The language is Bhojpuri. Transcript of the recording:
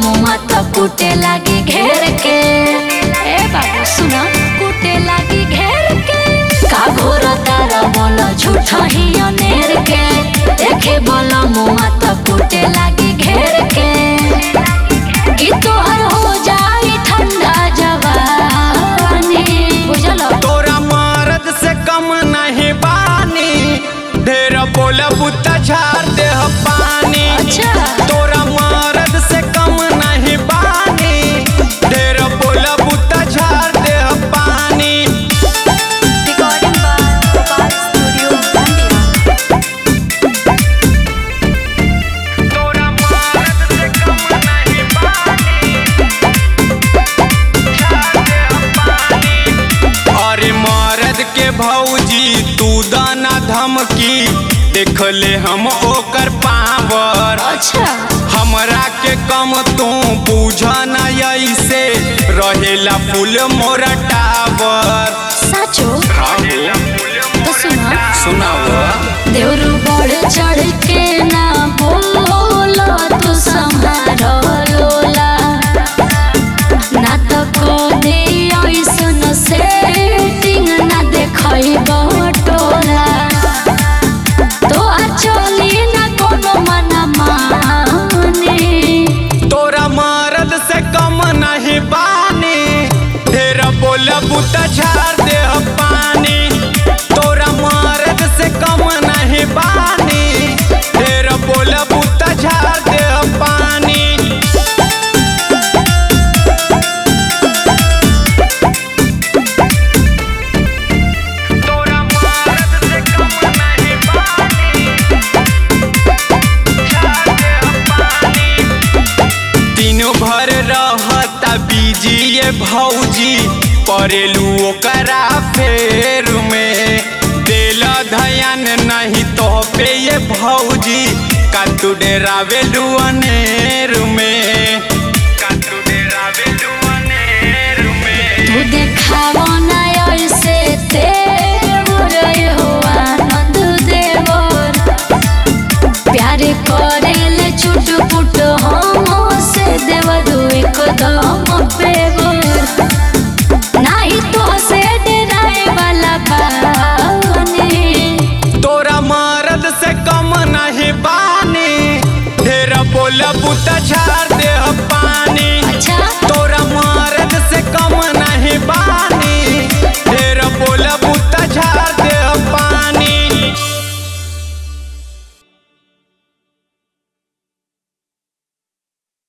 मुआ तो कूटे लागी घेर के ए बाबू सुना कूटे लागी घेर के का घोर तारा बोलो झूठा ही अनेर के देखे बोलो मुआ तो कूटे लागी घेर के कि तोहर हो जाई ठंडा जवानी बुझलो तोरा मर्द से कम नहीं बानी ढेर बोलब त झाड़ दे पानी अच्छा तोरा मर्द से कम नहीं बानी ढेर बोलब त झाड़ दे पानी रिकॉर्डिंग बाय गोपाल स्टूडियो बंडिया तोरा मर्द से कम नहीं बानी अरे मर्द के भौजी तू दाना धमकी देख ले हम ओकर पावर अच्छा हमरा के कम तू बुझ न ऐसे रहेला फूल मोरा टावर साचो तो सुना सुनाव देवरू बढ़ चढ़ के ना बोलो तू संहारो लोला ना तो को दे ऐसन सेटिंग ना देखई बटोला तो चली ना कोनो मना माने तोरा मर्द से कम नहीं बानी ढेर बोलब त झाड़ दे पानी तोरा मर्द से कम नहीं बानी ढेर बोलब त झाड़ दे पानी तोरा मर्द से कम नहीं दिनों भर रहता बीजी ये भौजी परेलू ओकरा फेर में देला धयान नहीं तो पे ये भौजी का तू डेरावेलू अनेर में